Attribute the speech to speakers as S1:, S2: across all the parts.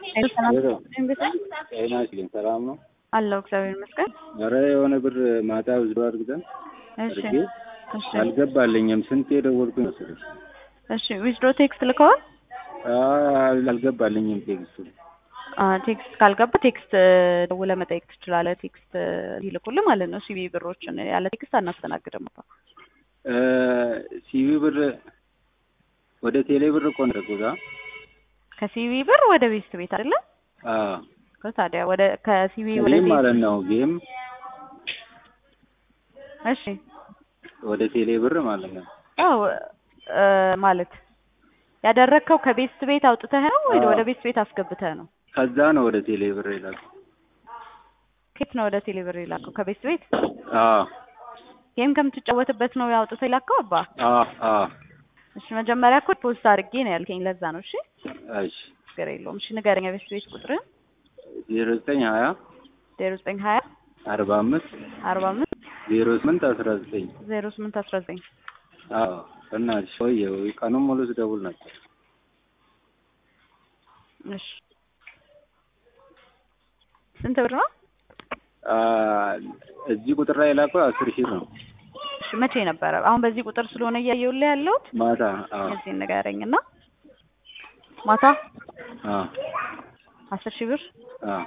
S1: ጤና ይስጥልኝ ሰላም ነው
S2: አለው እግዚአብሔር ይመስገን።
S1: ኧረ የሆነ ብር ማታ ውዝዶ አድርገን
S2: እሺ
S1: አድርጌ
S2: እሺ
S1: አልገባልኝም። ስንት የደወልኩኝ መሰለሽ?
S2: እሺ ዊዝድሮ ቴክስት ልከዋል?
S1: አይ አልገባልኝም ቴክስቱ።
S2: አ ቴክስት ካልገባ ቴክስት ደውለህ መጠየቅ ትችላለህ። ቴክስት ይልኩልህ ማለት ነው። ሲቢ ብሮችን ያለ ቴክስት አናስተናግድም። አባ
S1: እ ሲቪ ብር ወደ ቴሌ ብር እኮ ነው ያደረኩት። አ
S2: ከሲቢ ብር ወደ ቤስት ቤት አይደለ?
S1: አዎ
S2: እኮ ታዲያ ወደ ከሲቢ ወደ
S1: ጌም
S2: ቤት
S1: ማለት ነው ጌም
S2: እሺ
S1: ወደ ቴሌ ብር ማለት ነው።
S2: አዎ እ ማለት ያደረግከው ከቤስት ቤት አውጥተህ ነው ወይ
S1: አዎ።
S2: ወደ ቤስት ቤት አስገብተህ ነው?
S1: ከዛ ነው ወደ ቴሌ ብር ይላል።
S2: ከየት ነው ወደ ቴሌ ብር የላከው? ከቤስት ቤት
S1: አዎ
S2: ጌም ከምትጫወትበት ነው አውጥተህ የላከው? አባ
S1: አዎ አዎ
S2: እሺ መጀመሪያ እኮ ፖስት አድርጌ ነው ያልከኝ፣ ለዛ ነው። እሺ
S1: እሺ
S2: ችግር የለውም። እሺ ንገረኝ፣ የቤስት ቤት ቁጥርህን
S1: ዜሮ ዘጠኝ ሀያ
S2: ዜሮ ዘጠኝ ሀያ
S1: አርባ አምስት
S2: አርባ አምስት
S1: ዜሮ ስምንት አስራ ዘጠኝ
S2: ዜሮ ስምንት አስራ ዘጠኝ
S1: አዎ በእናትሽ ቆየሁ ቀኑን ሙሉ ስደውል ነበር።
S2: እሺ ስንት ብር ነው?
S1: አ እዚህ ቁጥር ላይ የላከው አስር ሺህ ነው።
S2: እሺ መቼ ነበረ? አሁን በዚህ ቁጥር ስለሆነ እያየሁልህ ያለሁት
S1: ማታ አዎ
S2: እዚህ ንገረኝ እና ማታ
S1: አዎ
S2: አስር ሺህ ብር
S1: አዎ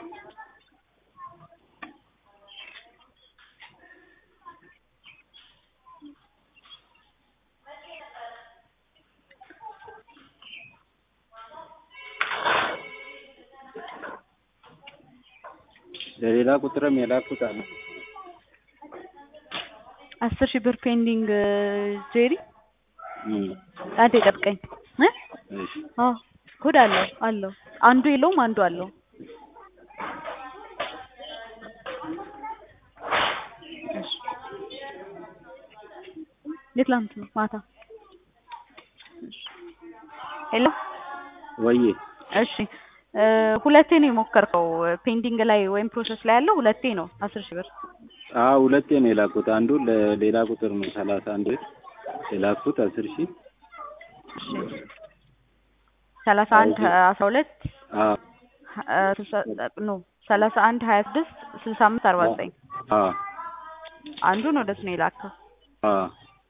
S1: ለሌላ ቁጥርም የላኩት አለ።
S2: አስር ሺህ ብር ፔንዲንግ ጄሪ
S1: እም
S2: አንዴ ጠብቀኝ እ
S1: እሺ
S2: አዎ ኮድ አለው አለው አንዱ የለውም አንዱ አለው እሺ የትላንት ነው ማታ እሺ ሄሎ
S1: ወዬ
S2: እሺ እ ሁለቴ ነው የሞከርከው ፔንዲንግ ላይ ወይም ፕሮሰስ ላይ ያለው ሁለቴ ነው አስር ሺህ ብር
S1: አዎ ሁለቴ ነው የላኩት። አንዱ ለሌላ ቁጥር ነው ሰላሳ አንድ የላኩት አስር ሺህ
S2: እሺ ሰላሳ አንድ አስራ ሁለት
S1: አዎ
S2: ኖ ሰላሳ አንድ ሀያ ስድስት ስልሳ አምስት አርባ ዘጠኝ
S1: አዎ
S2: አንዱን ወደሱ ነው የላከው
S1: አዎ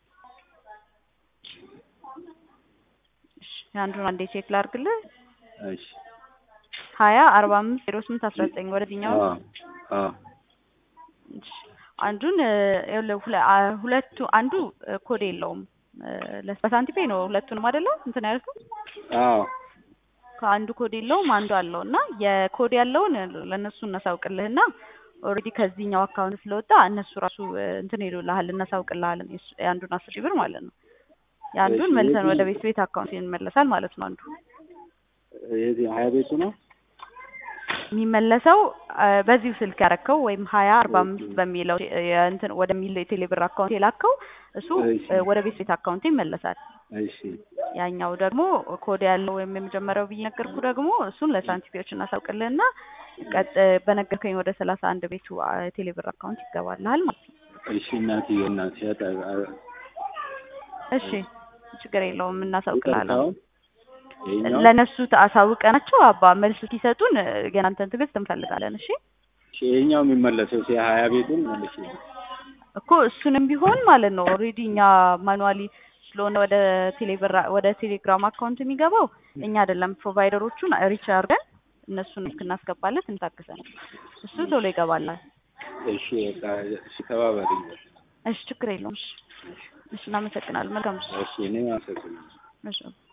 S2: እሺ አንዱን አንዴ ቼክ ላድርግልህ
S1: እሺ
S2: ሀያ አርባ አምስት ዜሮ ስምንት አስራ ዘጠኝ ወደዚህኛው
S1: አዎ አዎ
S2: እሺ አንዱን እ ይኸውልህ ሁለ- አ- ሁለቱ አንዱ እ ኮድ የለውም እ ለስ- በሳንቲም ፔይ ነው ሁለቱንም አይደለ እንትን ያልከው
S1: አዎ
S2: ከአንዱ ኮድ የለውም አንዱ አለው እና የኮድ ያለውን ለእነሱ እናሳውቅልህና ኦልሬዲ ከዚህኛው አካውንት ስለወጣ እነሱ ራሱ እ እንትን ይሉልሃል እናሳውቅልሃለን የሱ- የአንዱን አስር ሺህ ብር ማለት ነው የአንዱን
S1: እሺ፣
S2: መልሰን
S1: የዚህ-
S2: ወደ ቤት ቤት አካውንት ይመለሳል ማለት ነው አንዱ
S1: የዚህ ሀያ ቤቱ ነው።
S2: የሚመለሰው እ በዚሁ ስልክ ያረከው ወይም ሀያ አርባ አምስት በሚለው ቴ- የእንትን ወደሚለው የቴሌብር አካውንት የላከው እሱ
S1: እሺ።
S2: እ ወደ ቤት ቤት አካውንት ይመለሳል
S1: እሺ
S2: ያኛው ደግሞ ኮድ ያለው ወይም የመጀመሪያው ብዬ ነገርኩ ደግሞ እሱን ለሳንቲፒዎች እናሳውቅልህና ቀጥ በነገርከኝ ወደ ሰላሳ አንድ ቤቱ አ- ቴሌብር አካውንት ይገባልሃል ማለት ነው።
S1: እሺ እናትዬ እናትዬ አጣ- አ-
S2: እሺ ችግር የለውም እናሳውቅልሃለን።
S1: ይቅርታውን ይኸኛው
S2: ለእነሱ አሳውቀናቸው አባ መልስ ሲሰጡን እ የእናንተን ትዕግስት እንፈልጋለን። እሺ
S1: እሺ፣ ይኸኛው የሚመለሰው ሲ ሀያ ቤቱን መልሽ
S2: እኮ እሱንም ቢሆን ማለት ነው ኦልሬዲ እኛ ማኑዋሊ ስለሆነ ወደ ቴሌብር ወደ ቴሌግራም አካውንት የሚገባው እኛ አይደለም ፕሮቫይደሮቹን ሪች አድርገን እነሱን እስክናስገባለት እንታግዘን እሱ ቶሎ ይገባላል።
S1: እሺ በቃ እሺ ተባበሪኝ።
S2: እሺ ችግር የለውም። እሺ እሺ እናመሰግናለን። መልካም እሺ
S1: እሺ እኔ አመሰግናለሁ።
S2: እሺ